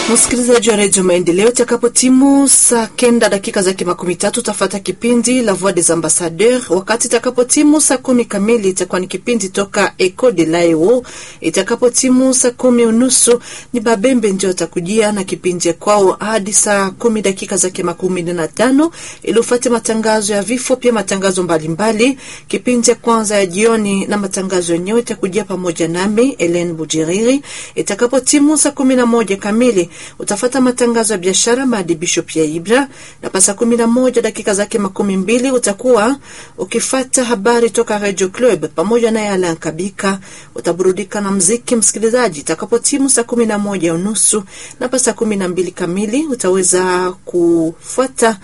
Msikilizaji wa redio Maendeleo, itakapotimu saa kenda dakika zake makumi tatu utafata kipindi La Voix des Ambassadeurs. Wakati itakapotimu saa kumi kamili itakuwa ni kipindi toka Eco de Lao. Itakapotimu saa kumi unusu ni Babembe ndio atakujia na kipindi kwao hadi saa kumi dakika zake makumi nne na tano ili ufate matangazo ya vifo, pia matangazo mbalimbali. Kipindi ya kwanza ya jioni na matangazo yenyewe itakujia pamoja nami Ellen Bujiriri. Itakapotimu saa kumi na moja kamili utafata matangazo ya biashara, maadibisho pia Ibra, na pasa kumi na moja dakika zake makumi mbili utakuwa ukifata habari toka Radio Club pamoja naye Alan Kabika. Utaburudika na mziki msikilizaji, itakapotimu saa kumi na moja unusu na pasa kumi na mbili kamili utaweza kufuata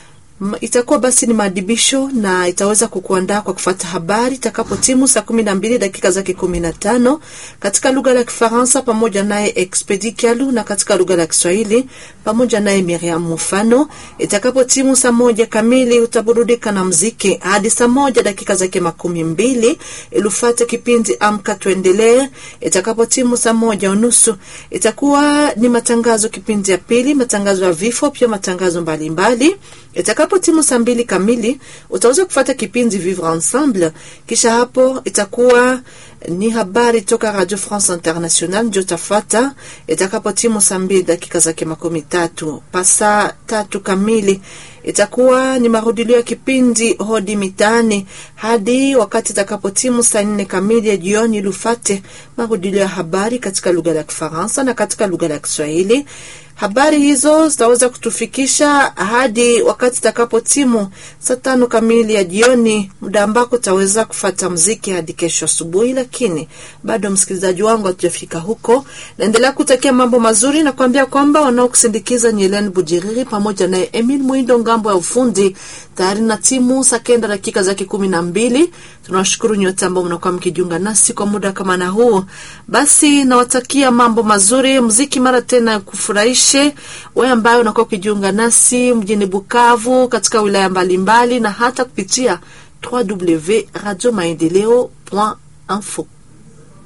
itakuwa basi ni maadibisho na itaweza kukuandaa kwa kufata habari itakapotimu saa kumi na mbili dakika zake kumi na tano katika lugha la Kifaransa pamoja naye Expedi Kialu na katika lugha la Kiswahili pamoja naye Miriam Mufano. Itakapotimu saa moja kamili utaburudika na mziki hadi saa moja dakika zake makumi mbili ilufate kipindi Amka Tuendelee. Itakapotimu saa moja unusu itakuwa ni matangazo kipindi ya pili, matangazo ya vifo, pia matangazo mbalimbali itakapo timu saa mbili kamili utaweza kufata kipindi Vivre Ensemble. Kisha hapo itakuwa ni habari toka Radio France International ndio tafata. Itakapo timu saa mbili dakika zake makumi tatu pasa tatu kamili itakuwa ni marudilio ya kipindi hodi mitaani hadi wakati itakapotimu saa nne kamili ya jioni, lufate marudilio ya habari katika lugha ya Kifaransa na katika lugha ya Kiswahili. Habari hizo zitaweza kutufikisha hadi wakati itakapo timu saa tano kamili ya jioni, muda ambako utaweza kufata mziki hadi kesho asubuhi. Lakini bado msikilizaji wangu, hatujafika huko. Naendelea kutakia mambo mazuri na kuambia kwamba wanaokusindikiza ni Helen Bujiriri pamoja naye Emil Mwindo ngambo ya ufundi tayari na timu saa kenda dakika zake kumi na mbili. Tunawashukuru nyote ambao mnakuwa mkijiunga nasi kwa muda kama na huu. Basi nawatakia mambo mazuri, mziki mara tena kufurahishe wewe ambaye unakuwa ukijiunga nasi mjini Bukavu, katika wilaya mbalimbali na hata kupitia www.radiomaendeleo.info.